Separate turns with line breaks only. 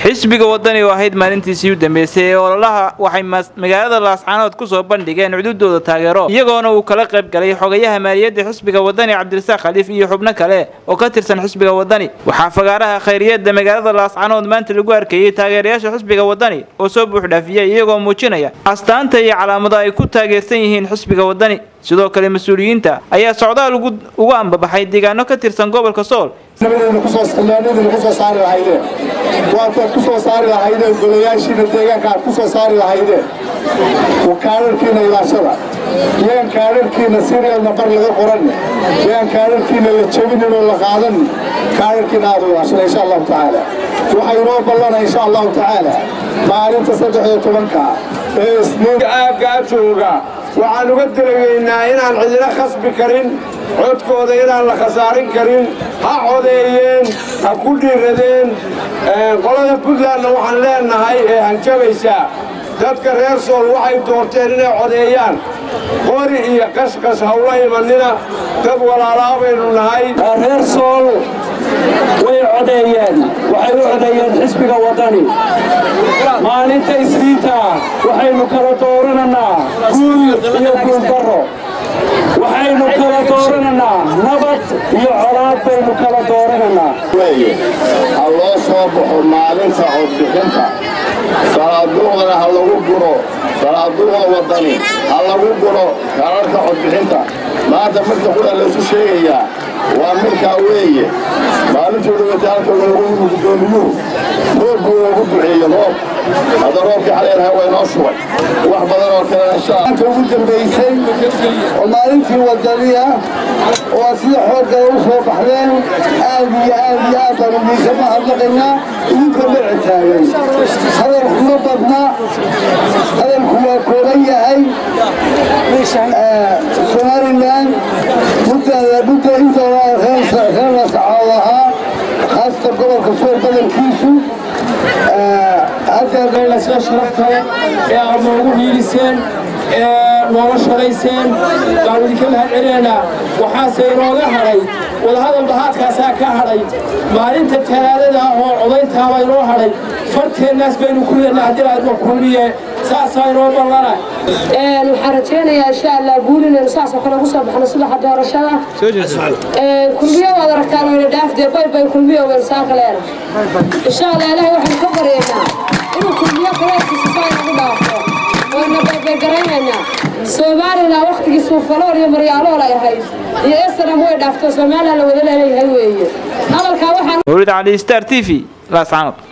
xisbiga wadani oo ahayd maalintiisii u dambeysay ee ololaha waxay magaalada laascaanood kusoo bandhigeen cududooda taageero iyagoona uu kala qayb galay xogayaha maaliyadda xisbiga wadani cabdirasaaq khaliif iyo xubno kale oo ka tirsan xisbiga wadani waxaa fagaaraha khayriyada magaalada laascaanood maanta lagu arkayey taageerayaasha xisbiga wadani oo soo buuxdhaafiyay iyagoo muujinaya astaanta iyo calaamado ay ku taageersan yihiin xisbiga wadani sidoo kale mas-uuliyiinta ayaa socdaal ugu ambabaxay deegaano ka tirsan gobolka sool
nabadeena kusoo saari lahaydeen waataad ku soo saari lahaydeen golayaashiina deegaanka aad ku soo saari lahaydeen kaadharkiina ilaashada yaan kaadharkiina sirial nabar laga qoranne yaan kaadharkiina la jebinin oo la qaadanin kaadharkiina aad u ilaashada insha allahu tacaala waxaa inoo ballana insha allahu tacaala maalinta saddex iyo tobanka ee isniin aaggaa jooga waxaan uga dalageynaa inaan cidina khasbi karin codkooda inaan la khasaarin karin ha codeeyeen ha ku dhiiradeen qolada puntlandna waxaan leennahay ee hanjabaysaa dadka reer sool waxay doorteen inay codeeyaan qori iyo qashqash hawla imanina dad walaalaa baynu nahay
reer sool way codeeyeen waxay u codeeyeen xisbiga waddani maalinta isniinta waxaynu kala doorananaa guul iyo guuldarro waxaynu kala doorananaa nabad iyo colaad baynu kala doorananaa
ha loo soo baxo maalinta codbixinta salaaduuqdana ha lagu guro salaaduuqda waddani ha lagu guro kararka codbixinta maanta midka qura laysu sheegayaa waa midkaa weeye maalintuu dhawatay halka loogu yimi guddoomiyuhu roobkuu loogu duceeye roob hadda roobkii xaleelaha waa inoo shubay wax badan oo kalena inshaanta ugu dambaysay oo maalintii wadaniya oo sida xoogala u soo baxdeen aad iyo aad iyo aad baan idiinka mahadnaqaynaa idinka dhici taagan hadalku ma badna hadalku waa kooban yahay somalilan mudda inta reer lascaad ahaa khaasatan gobolka sool badankiisu
haddaadaylasla sharaftale ee aad noogu hiiliseen ee nooga shalayseen baan idinka mahad celinaynaa waxaase inooga hadhay wadahadal bahaadkaasaa ka hadhay maalinta talaadada ah oo codayntaaba inoo hadhay farteennaas baynu ku leennaa haddii aadma kulmiye saasaa inoo ballana
waxaan rajaynayaa insha allah guul inaynu saasoo kale ugu soo baxno subaxa doorashada kulmiyo waad aragtaan wayna dhaafdee bay bay kulmiyo waynu saaka leena insha allah ilaahay waxaynu ka baryaynaa inuu kulmiyo kaleeskiisa saa inagu dhaafo wayna baybaygaraynayna somalilan waktigii suufalool iyo maryaalool ay ahayd iyo esanam way dhaafto somalilan la wada leeyahay weeye hadalkaa waxaan
mawlid cali star t v laascaanood